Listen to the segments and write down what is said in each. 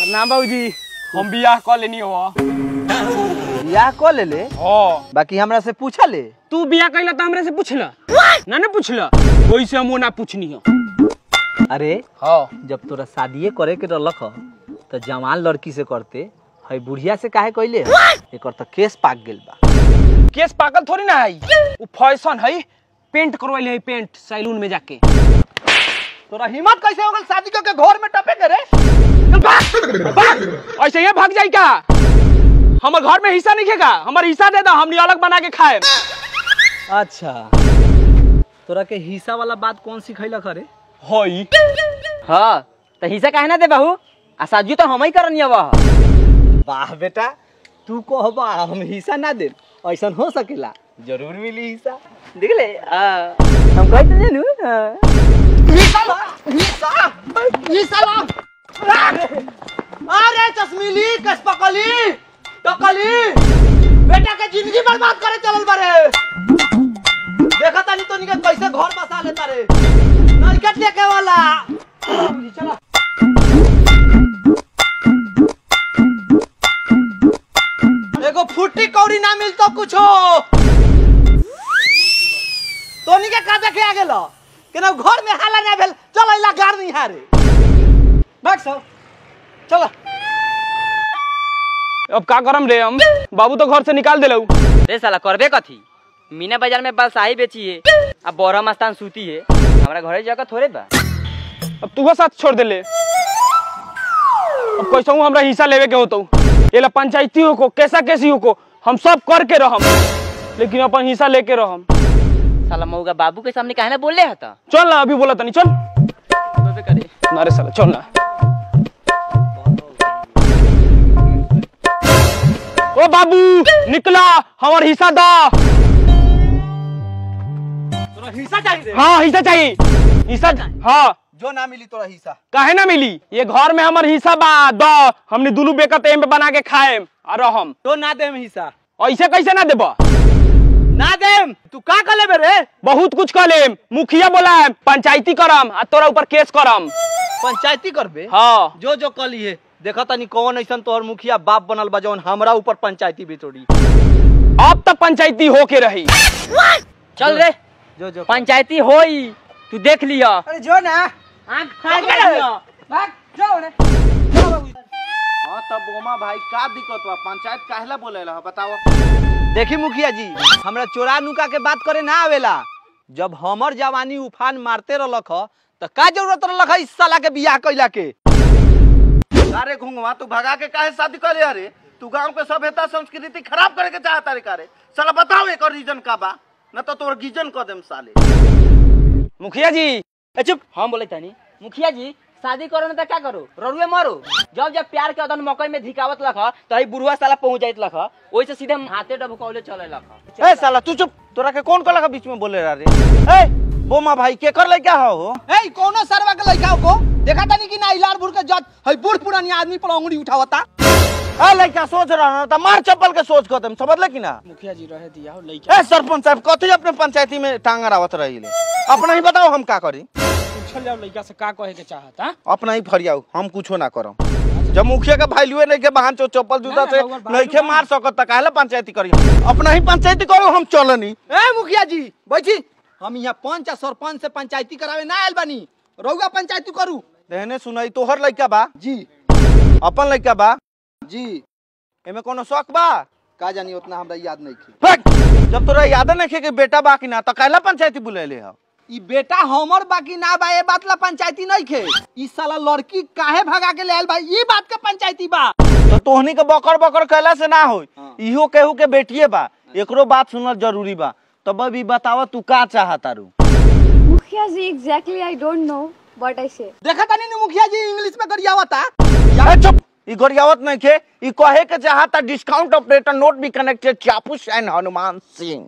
ना बाबूजी हम बियाह कर लेनी हो बियाह कऽ ले ले हाँ बाकी हमरा से पूछा ले तू बियाह कैला तो हमरे से पूछला ना ना पूछला वैसे हम ना पूछनी हो अरे हाँ जब तोरा शादिये करे के रहलक ह तो जवान लड़की से करते है बुढ़िया से काहे कइले एकर तो केस पाक गेल बा केस पागल थोड़ी ना है वो फैशन है पेंट करवाइले है पेंट सैलून में जाके तोरा हिम्मत कैसे हो गल शादी के घर में टपे करे ऐसे ये भाग जाई का हमर घर में हिस्सा नहीं खेगा हमार हिस्सा दे दो हमनी अलग बना के खाए अच्छा तोरा के हिस्सा वाला बात कौन सिखैलक रे हई हाँ तो हिस्सा काहे ना दे बहू आ साजू तो हम ही करनी अब वाह बेटा तू कहबा हम हिस्सा ना दे ऐसन हो सकेला जरूर मिली हिस्सा देख ले आ, हम कहते हैं नु हाँ। अरे चश्मीली कसपकली टकली बेटा के जिंदगी बर्बाद करे चलल बारे देखा तानी तो निके कैसे घर बसा लेता रे नरकट लेके वाला चला एगो फुट्टी कौड़ी ना मिल तो कुछो तोनी के का देखे आ गेलो केना घर में हाला ना भेल चल इला गार नहीं हारे भाग सो चलो अब का करम रे हम बाबू तो घर से निकाल देलऊ रे साला करबे कथी मीना बाजार में बालसाही बेची है अब बोरा मस्तान सूती है हमारा घरे जगह थोड़े बा अब तू साथ छोड़ देले अब कैसे हमरा हिस्सा लेवे के होतो ये ला पंचायती हो को कैसा कैसी हो को हम सब करके रहम लेकिन अपन हिस्सा लेके रहम साला मऊगा बाबू के सामने काहे ना बोले हता चल ना अभी बोला तनी चल बोलबे करे ना रे साला चल ना ओ बाबू निकला हमार हिस्सा दा तोरा हिस्सा चाहिए हाँ हिस्सा चाहिए हिस्सा हाँ जो ना मिली तोरा हिस्सा काहे ना मिली ये घर में हमार हिस्सा बा द हमने दोनों बेकत एम पे बना के खाए और हम तो ना देम हिस्सा ऐसे कैसे ना देबा ना देम तू का कर लेबे रे बहुत कुछ कर लेम मुखिया बोला पंचायती करम आ तोरा ऊपर केस करम पंचायती करबे हाँ जो जो कली है देखा तनी कौन ऐसन तोहर मुखिया बाप बनल बा जौन हमरा ऊपर पंचायती बितोड़ी अब तक पंचायती होके रही चल रे जो जो पंचायती होई तू देख लिया अरे जो ना आंख फाड़ के लिया भाग जाओ रे हाँ तब बोमा भाई का दिक्कत बा पंचायत काहेला बोलेला ह बताओ देखी मुखिया जी हमरा चोरा नुका के बात करे ना आवेला जब हमर जवानी उफान मारते रहलक ह त का जरूरत रहलक ह इस साला के बियाह कइला के अरे घुंगवा तू भगा के काहे शादी करे अरे तू गांव के सभ्यता संस्कृति खराब करे के चाहता रे कारे साला बताओ एक रीजन का बा न तो तोर गीजन क देम साले मुखिया जी ए चुप हम बोले तानी मुखिया जी शादी करो ना तो क्या करो ररुए मरो जब जब प्यार के अदन मकई में धिकावत लख तो ही बुढ़वा साला पहुंच जाइत लख ओइ से सीधे हाथे डबकौले चले लख ए साला तू चुप तोरा के कौन कला के बीच में बोले रहा रे ए बोमा भाई के कर ले क्या हो ए कोनो सरवा के लइका को देखा तानी कि ना इलार बुढ़ के जत हई बूढ़ पुरानी आदमी पर अंगुली उठावता ए लइका सोच रहा ना त मार चप्पल के सोच क देम समझ ले कि ना मुखिया जी रहे दिया हो लइका ए सरपंच साहब कथी अपने पंचायती में टांग रावत रही ले अपना ही बताओ हम का करी पूछल जाओ लइका से का कहे के चाहता अपना ही फरियाऊ हम कुछो ना करम जब मुखिया के भाईलुए नहीं के बहन चो चप्पल जूता से नहीं के मार सकत त काहेला पंचायती करी अपना ही पंचायती करो हम चलनी ए मुखिया जी बैठी हम यहाँ पंच आ सरपंच से पंचायती करावे ना आयल बानी रउआ पंचायती करू देहने सुनई तोहर लइका बा जी अपन लइका बा जी एमे कोनो शौक बा का जानी उतना हमरा याद नहीं थी फक! जब तोरा याद नहीं कि बेटा बा कि ना त काहेला पंचायती बुलेले ह ई बेटा हमर बाकी ना बा ए बात ला पंचायती नहीं खे ई साला लड़की काहे भगा के ले आयल बा ई बात के पंचायती बा तो तोहनी के बकर बकर कैला से ना होई हाँ। इहो केहू के बेटिए बा एकरो बात सुनल जरूरी बा तब अभी बतावा तू का चाहतारू Mukhya ji, exactly I don't know what I say. देखा तानी नी मुखिया जी इंग्लिश में गरियावता ए, चुप ई गरियावत नहीं खे ई कहे के चाहता discount operator not be connected चापूस एंड हनुमान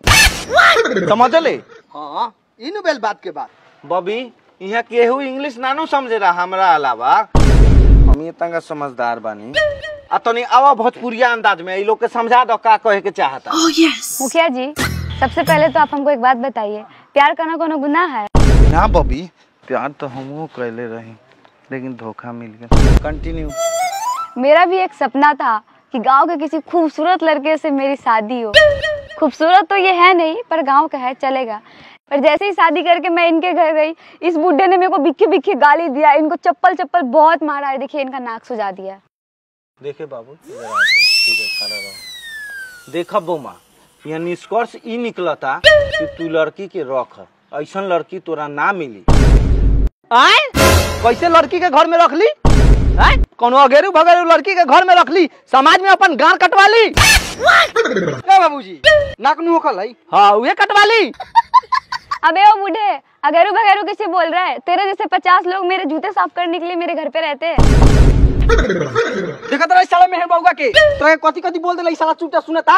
सिंह समझ ले हां इन बेल बात के बाद बबी यहाँ केहू इंग्लिश नानू समझे रहा हमरा अलावा हम ये तंगा समझदार बानी आ तनी आवा भोजपुरिया अंदाज में ई लोग के समझा दो का कहे के चाहता मुखिया जी सबसे पहले तो आप हमको एक बात बताइए प्यार करना कोनो गुनाह है ना बबी प्यार तो हमहू कैले रही लेकिन धोखा मिल गया कंटिन्यू मेरा भी एक सपना था कि गांव के किसी खूबसूरत लड़के से मेरी शादी हो खूबसूरत तो ये है नहीं पर गांव का है चलेगा पर जैसे ही शादी करके मैं इनके घर गई इस बुढ़े ने मेरे को बिखे बिखे गाली दिया इनको चप्पल चप्पल बहुत मारा है देखिए इनका नाक सुजा दिया देखे बाबू इधर आ जा। ठीक है खड़ा रहो देखा बौमा यहाँ निष्कर्ष ई निकलता कि तू लड़की के रख ऐसा लड़की तोरा ना मिली आय कैसे लड़की के घर में रख ली आय कोनो अगेरू भगेरू लड़की के घर में रख ली समाज में अपन गांड कटवा ली क्या बाबूजी नाक नु होखल है हाँ उहे कटवा ली अबे ओ बूढ़े अगेरू बगैरू किसे बोल रहा है तेरे जैसे पचास लोग मेरे जूते साफ करने के लिए मेरे घर पे रहते हैं देखा तेरा साला मेहर बाबूगा के तोरा कथी कथी बोल देला साला चुपटा सुनता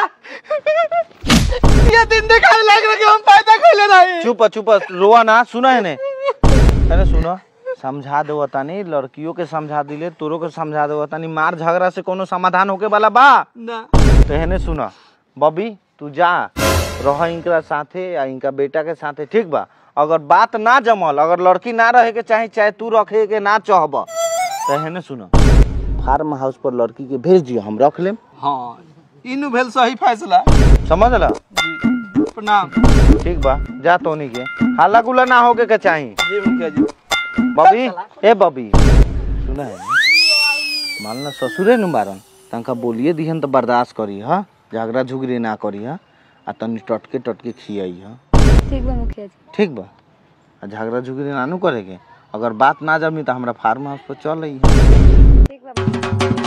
ये दिन देखा लग रहा कि हम पैदा खोले नहीं चुप चुप रोआ ना सुना है ने अरे सुनो समझा दो तानी लड़कियों के समझा दिले तोरो के समझा दो तानी मार झगड़ा से कोनो समाधान होके वाला बा ना तो हेने सुना बबी तू जा रह इनका साथे या इनका बेटा के साथे ठीक बा अगर बात ना जमल अगर लड़की ना रहे के चाहे चाहे तू रखे के ना चाहब तो हेने सुना फार्म हाउस पर लड़की के भेज दियो हम रख लेम हाँ इनु भेल सही फैसला समझ ला प्रणाम ठीक बा जा तोनी के हाला गुला ना होके के चाही जी मुखिया जी बबी ए बबी सुना है मान ला ससुरे नु मारन तंका बोलिए दिहन तो बर्दाश्त करी हा झगड़ा झुगड़ी ना करी हा आ तनी टटके टटके खियाई हा ठीक बा मुखिया जी ठीक बा आ झगड़ा झुगड़ी ना नु करेके अगर बात ना जमी तो हमरा फार्म हाउस पर चल आई ठीक बा